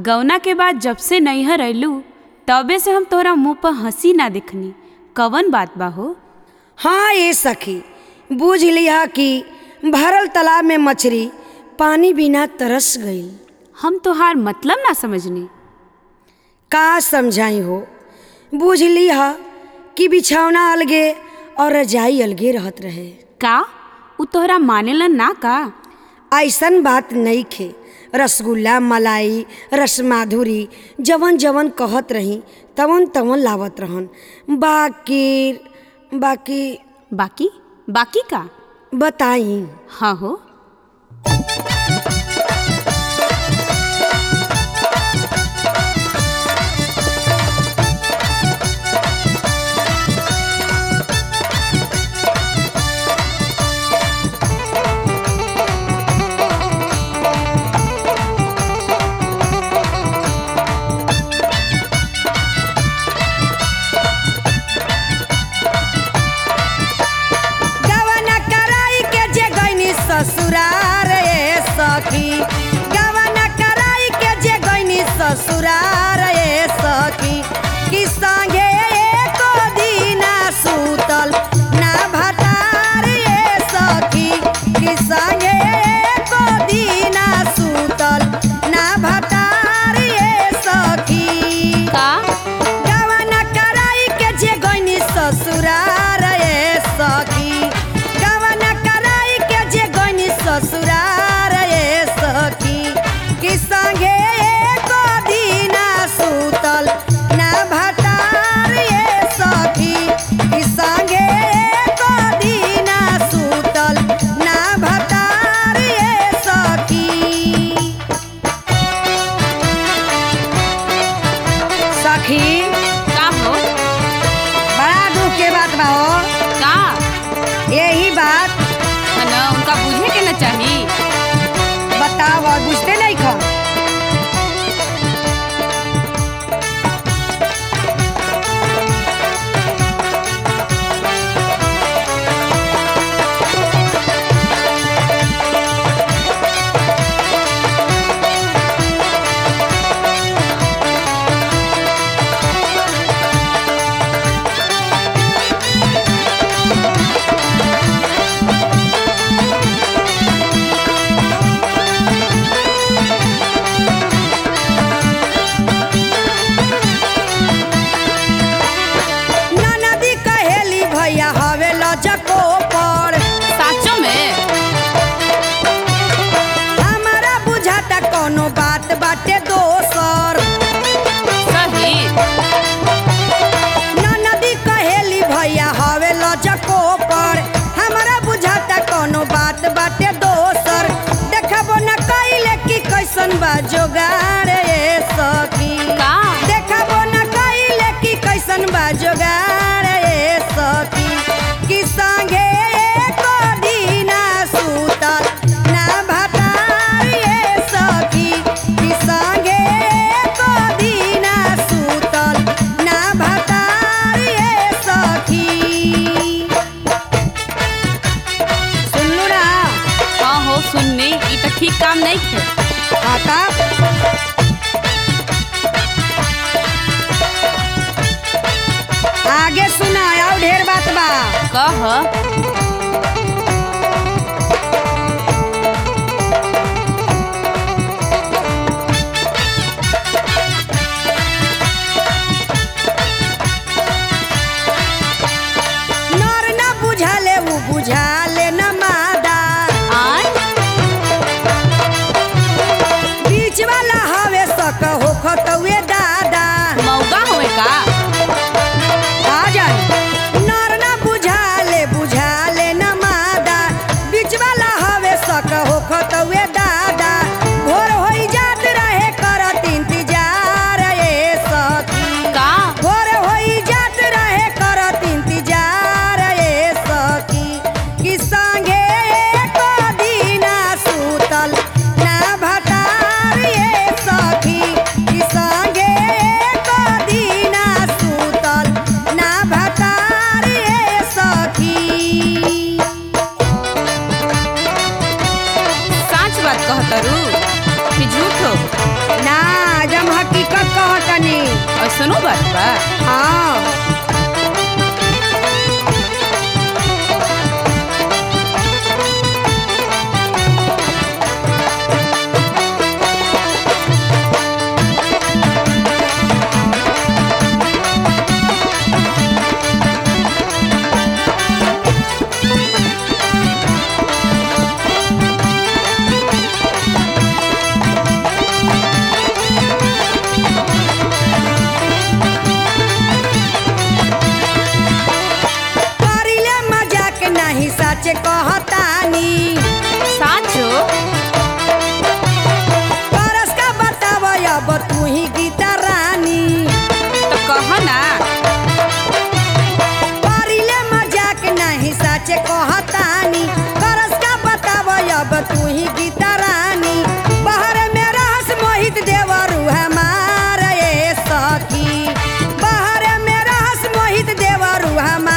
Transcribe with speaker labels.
Speaker 1: गौना के बाद जब से नैहर अयलू तबे से हम तोहरा मुंह पर हंसी ना देखनी कवन बात बा हो
Speaker 2: हाँ ये सखी बूझ लिया कि भरल तालाब में मछली पानी बिना तरस गई
Speaker 1: हम तोहार मतलब ना समझनी
Speaker 2: का समझाई हो बूझ लिया कि बिछौना अलगे और रजाई अलगे रहत रहे
Speaker 1: का उ तोहरा मानेलन ना का
Speaker 2: ऐसन बात नहीं खे रसगुल्ला मलाई रसमाधुरी जवन जवन कहत रही तवन तवन लावत रहन बाकी बाकी
Speaker 1: बाकी बाकी का
Speaker 2: बताई
Speaker 1: हाँ हो
Speaker 2: गवन कराई के जे गईनी ससुरार ए सखी गवन कराई के जे गईनी ससुरार ए सखी कि संगे एको दीना सुतल ना भटार ए सखी कि संगे एको दीना सुतल ना भटार ए सखी
Speaker 1: का
Speaker 2: गवन कराई के जे गईनी ससुरार ए सखी गवन कराई के जे गईनी ससुरार ए सखी कि संगे एको दीना सुतल ना भटार ए सखी कि संगे एको दीना सुतल ना भटार ए सखी सखी
Speaker 1: का हो
Speaker 2: बड़ा दुख के बात बा हो
Speaker 1: का
Speaker 2: यही बात
Speaker 1: है ना उनका बुझे के ना चाही
Speaker 2: बताओ और बुझते नहीं खा ननदी कहेली भैया हवे लजको पर
Speaker 1: साचो में
Speaker 2: हमारा बुझाता कोनो बात बाटे दोसर
Speaker 1: सही
Speaker 2: ननदी कहेली भैया हवे लजको पर हमारा बुझाता कोनो बात बाटे दोसर देखबो न कइले कि कैसन बा जोगाड़ ए सखी
Speaker 1: का
Speaker 2: देखबो न कइले कि कैसन बा जोगाड़ ए सखी कि संगे एको दीना सुतल ना भटार ए सखी कि संगे एको दीना सुतल ना भटार ए सखी सुनलू ना
Speaker 1: हाँ हो सुननी ई तो ठीक काम नहीं थे
Speaker 2: आता आगे सुना और ढेर बात बा
Speaker 1: कह
Speaker 2: नर न बुझाले उ बुझाले न मादा
Speaker 1: आय
Speaker 2: बीच वाला हवे सक हो खतवे दादा
Speaker 1: मौका होए का
Speaker 2: आ जाए नर न बुझाले बुझा
Speaker 1: ऐसनो बात बा
Speaker 2: हाँ करिले मजाक नहीं सच कहतानी
Speaker 1: साचो
Speaker 2: परस का बताव अब तू ही गीता रानी
Speaker 1: तो कह ना
Speaker 2: करिले मजाक नहीं सच कहतानी परस का बताव अब तू ही गीता रानी बाहर में रहस मोहित देवरू हमार ए सखी बाहर में रहस मोहित देवरू हमार